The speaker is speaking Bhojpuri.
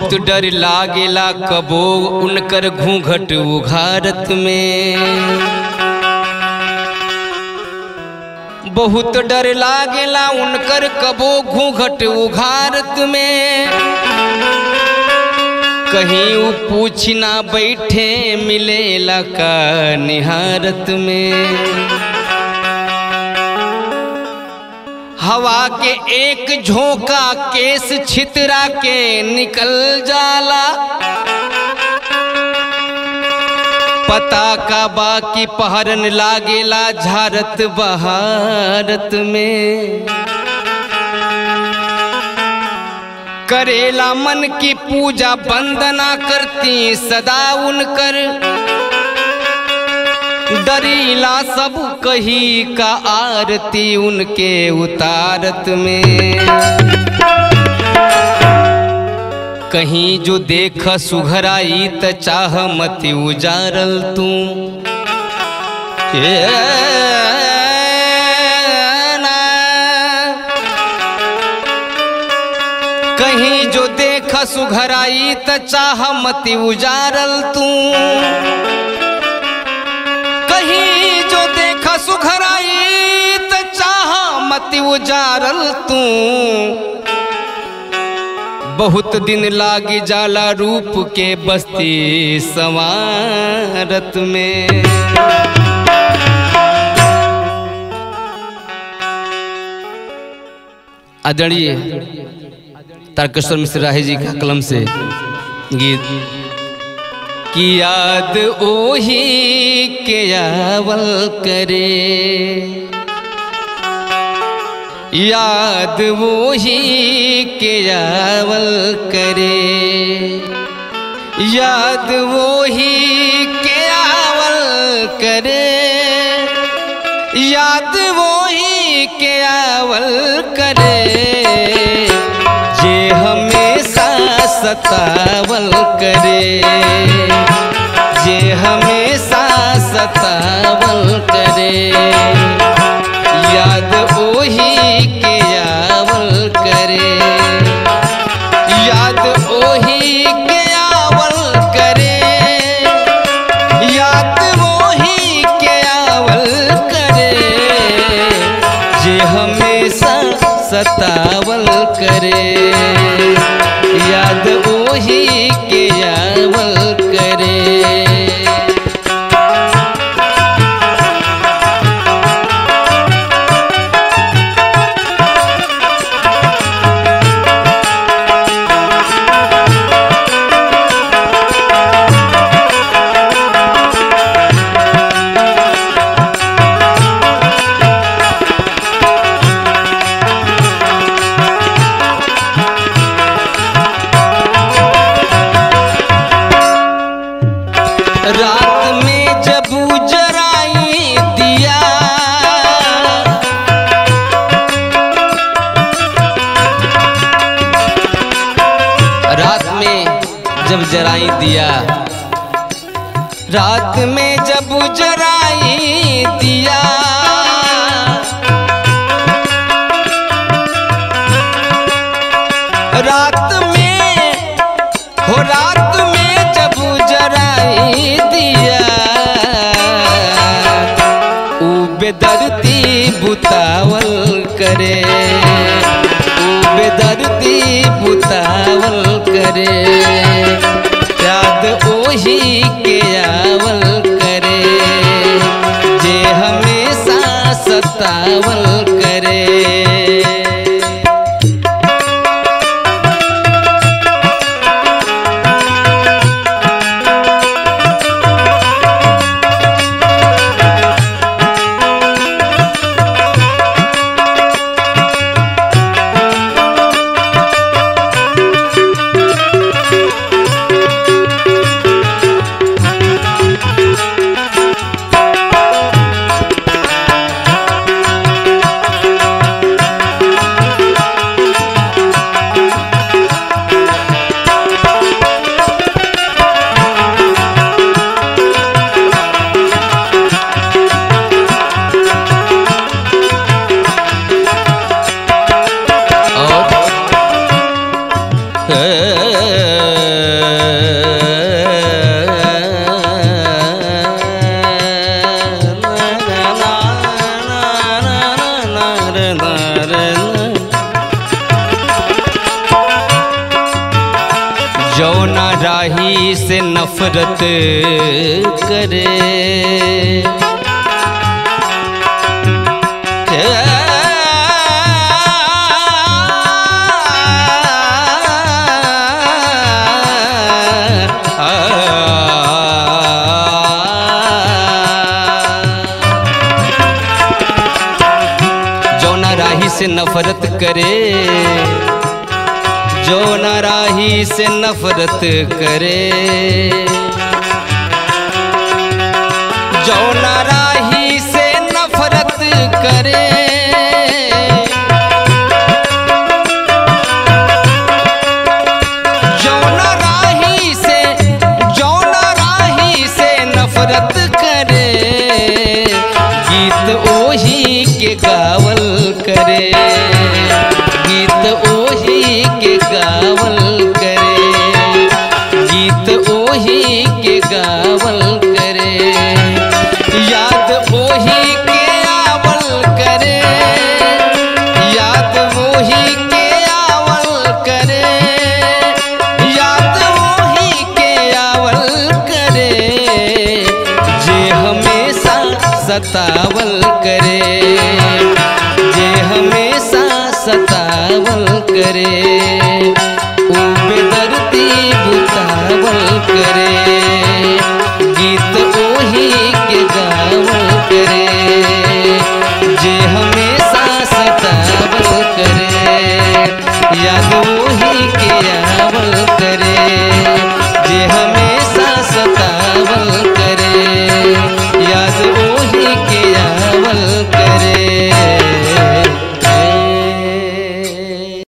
बहुत डर लागेला कबो उनकर घूंघट उघारत में बहुत डर लागेला उनकर कबो घूंघट उघारत में कहीं उ पूछ ना बैठे मिलेला का निहारत में हवा के एक झोंका केस छितरा के निकल जाला पता का बाकी पहरन लागेला झारत बहारत में करेला मन की पूजा वंदना करती सदा उनकर दरीला सब कही का आरती उनके उतारत में कहीं जो देख सुघराई त चाह मति उजारल तू ए ना। कहीं जो देख सुघराई त चाह मति उजारल तू कहीं जो देख सुघराई त चाह मति उजारल तू बहुत दिन लागी जाला रूप के बस्ती समारत में आदरणीय तारकेश्वर मिश्र राही जी का कलम से गीत की याद ओही के आवल करे याद वही के आवल करे याद वही के आवल करे याद वही के आवल करे जे हमेशा सतावल करे जे हमेशा सतावल करे याद ओही के आवल करे याद ओही के आवल करे याद ओही के आवल करे जे हमेशा सतावल करे याद ओही के आवल करे रात में जब जराई दिया रात में जब जराई दिया रात में जब जराई दिया रात में हो रात में जब जराई दिया ऊ बेदर्दी बुतावल करे ऊ बेदर्दी बुतावल करे याद ओही के आवल करे जे हमेशा सतावल करे राही से नफरत करे जौना राही से नफरत करे जो नाराही से नफरत करे जो नाराही से नफरत करे जो नाराही से जो नाराही से नफरत करे गीत ओही के गावल करे गीत ओही के गावल करे गीत ओही के गावल करे याद ओही के आवल करे याद ओही के आवल करे याद ओही के आवल करे जे हमेशा सतावल करे जे हमेशा सतावल करे ऊ बेदर्दी बुतावल करे गीत ओही के गावल करे जे हमेशा सतावल करे याद ओही के आवल करे जे हमें